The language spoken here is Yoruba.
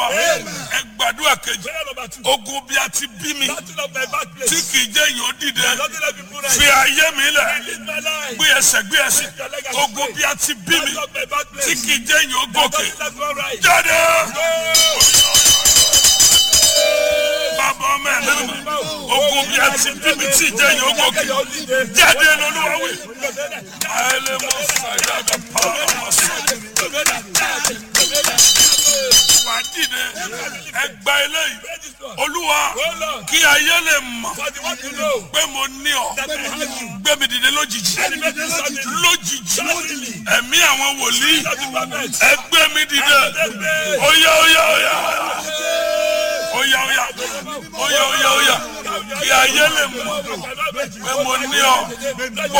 ẹ gbàdúrà kejì Prayer number two. ogun bí a ti bí mi Battle of my birthplace. tí kì í jẹ́ èèyàn dìde Nothing let people rise. fi ayé mi lẹ̀ Release my life. gbé ẹsẹ̀ gbé ẹsẹ̀ ogun bí a ti bí mi Battle of my birthplace. tí kì í jẹ́ èèyàn gòkè Nothing let people rise. jáde. bàbá ọmọ ẹ̀ náà ogun bí a ti bí mi tí ì jẹ́ èèyàn gòkè jáde lọ́lúwa wí. ayẹlẹ mọ sàyà bẹ pa ọmọ sọ wà á dìde ẹ gba eléyìí olúwa kí ayé lè mọ̀ For the one to know pé mo ní ọ that I have you. gbé mi dìde lójijì Elevated suddenly. lójijì Suddenly. ẹ̀mí àwọn wòlíì Of the prophet. ẹ gbé mi dìde óyá óyá óyá óyá óyá óyá óyá óyá kí ayé lè mọ̀ pé mo ní ọ.